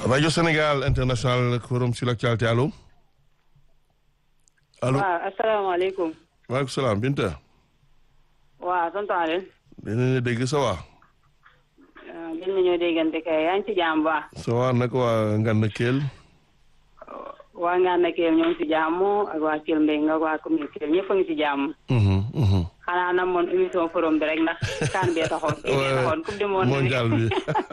Radio Sénégal International Forum sur l'actualité allo allo waaw asalaamaaleykum. maaleykum salaam Binta. waaw tonton Alioune. dinañ la dégg ça va. gën nañoo déggante kay yaa ngi ci jàmm bu baax. ça va naka waa Nganda Kell. waa Nganda Kell ñoo ngi ci jàmm ak waa Kell Mbengue ak waa commune Kell ñëpp a ngi ci jàmm. xanaa na moon émission forum bi rek ndax kaan bee taxoon. kii bee taxoon coupe du monde mondial bi.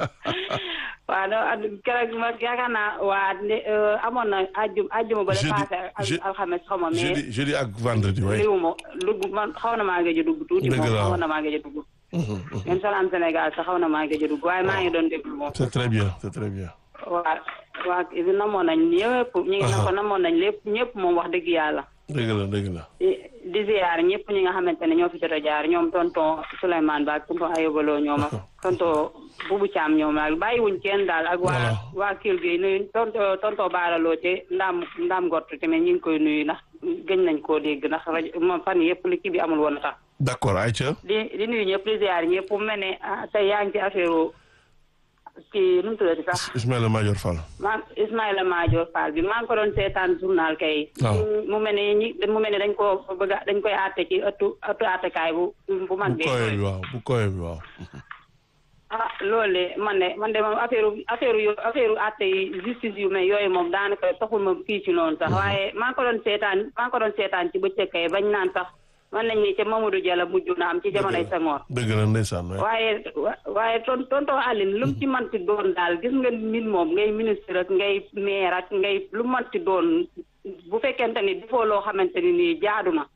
waaw non keroog ma yaakaar naa waa amoon na ajjum ajjuma ba. jeudi passé alxames xaw ma mais. jeudi jeudi ak vendredi waay. liwu ma dugg man xaw na maa ngi a dugg tuuti. Dëgg moom la xaw na maa ngi a dugg. même Salam Sénégal sax xaw na maa ngi a dugg waaye maa ngi doon déglu moom. c'est très bien c'est très bien. waa waa namoon nañ ñëpp ñu ngi na ko namoon nañ lépp ñëpp moom wax dëgg yàlla dëgg la dëgg la. di di ziar ñëpp ñi nga xamante ne ñoo fi jot a jaar ñoom tonton Souleymane Ba ak tonton Ayobaloo ñoom ak tonton Boubou Thiam ñoom ak bàyyiwuñ kenn daal ak waa Voilà. waa Kelle Gueye nuyu tonton tonton Baaraloo te ndaam ndaam gott tamit ñu ngi koy nuyu ndax gëñ nañ koo dégg ndax rajo moom fan yëpp li kii bi amul woon a tax d'accord Aïcha. di di nuyu ñëpp di ziar ñëpp mu mel ne ah, tey yaa ngi ci affaire kii nu mu tuddati sax Ismaïla Madior Fall. maa Ismaïla Madior Fall bi maa ngi ko doon seetaan journal kay. waaw. mu mel ne ñi mu mel ne dañ koo bëgg a dañ koy àtte ci ëttu ëttu àttekaay bu bu mag bu bi. koyee bi waaw bu koyee bi waaw. ah loolu de man de man de moom affaire affaire yu affaire àtte yi justice yu mais yooyu moom daanaka taxul ma kii ci noonu sax waaye maa ngi ko doon seetaan maa ngi ko doon seetaan ci bëccëg kay bañ naan sax man nañ ni ca Mamadou Diallo mujj na am ci jamonoy Senghor. dëgg la ndeysaan waay. waaye wa- waaye ton tonton Aline lu mu ci manti doon daal gis nga nit moom ngay ministre ak ngay maire ak ngay lu manti doon bu fekkente ni defoo loo xamante ni nii jaadu na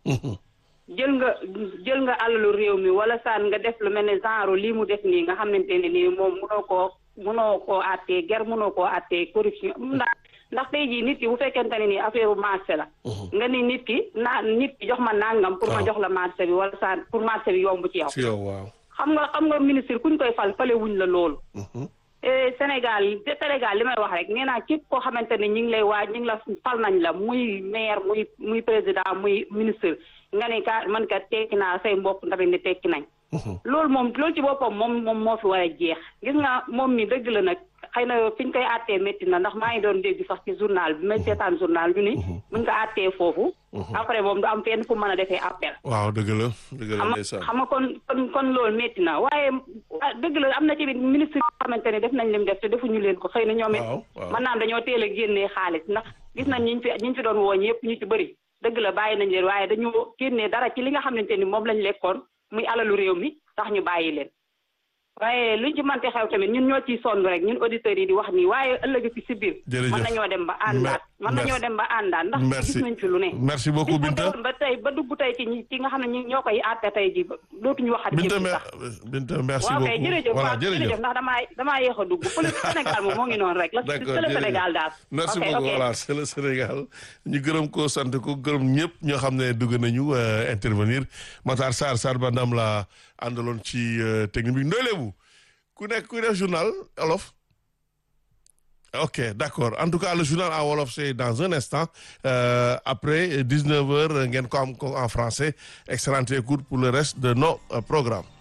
jël nga jël nga alalu réew mi wala saan nga def lu mel ne genre lii mu def nii nga xamante ne nii moom munoo koo munoo koo àttee ger munoo koo àttee corruption ndax ndax tey jii nit ki bu fekkente ne nii affaire marché la nga ni nit ki naa nit ki jox ma nangam pour ma waaw. jox la marché bi wala saan pour marché bi yomb ci yow ci yow waaw. xam nga xam nga ministre kuñ koy fal fale wuñ la loolu Eh, Sénégal te Sénégal li may wax rek nee naa képp koo xamante ne ñi ngi lay waaj ñi ngi la fal nañ la muy maire muy muy président muy ministre nga ne ka man ka tekki naa say mbokk tamit ne tekki nañ loolu moom loolu ci boppam moom moom moo fi war a jeex gis nga moom mi dëgg la nag xëy na fi ñu koy àttee métti na ndax maa ngi doon dégg sax ci journal bi may seetaan journal bi ni buñ ko àttee foofu après moom du am fenn fu mën a defee appel waaw dëgg la dëgg la xam nga ndeysaan. xam nga kon kon kon loolu métti na waaye ah, dëgg la am na ci ministre yoo xamante ne def nañ lim def te defuñu leen ko xëy na ñoom it waaw waaw. mën naam dañoo teel a génnee xaalis ndax gis nañ ñiñ fi ñiñ fi doon wooñ yëpp ñu ci bëri dëgg la bàyyi nañ leen waaye dañu génnee dara ci li nga xamante ni moom lañ lekkoon muy alalu réew mi tax ñu bàyyi leen waaye luñ ci mënti xew tamit ñun ñoo ciy sonn rek ñun auditeurs yi di wax nii waaye ëllëg ci si biir Jërëjëf. mën nañoo dem ba àndaat mën merci. nañoo dem ba àndaat ndax Merci. gis nañ fi lu ne merci beaucoup bis bu Binta. demoon ba tey ba dugg tey ci ñi ci nga xam ne ñi ñoo koy àtte tey ji ba dootuñu waxati Binta ci mer sax Binta merci waaw beaucoup kay jërëjëf voilà waaw jërëjëf. jërëjëf ndax damaa damaa yéex a dugg police Sénégal moom moo ngi noonu rek la d'accord c'est le jërëjëf. Sénégal daal merci ok beaucoup ok voilà c'est le Sénégal ñu gërëm ko sant ko gërëm ñëpp ñoo xam ne dugg nañu euh, intervenir Matar Sarr Sarr Bandam la àndaloon ci euh, technique bi Ndoye Lebu ku nekk ku def journal olof ok d'accord en tout cas le journal en wolof c'est dans un instant euh, après 19 heures ngeen ko am ko en français excellente écoute pour le reste de nos euh, programmes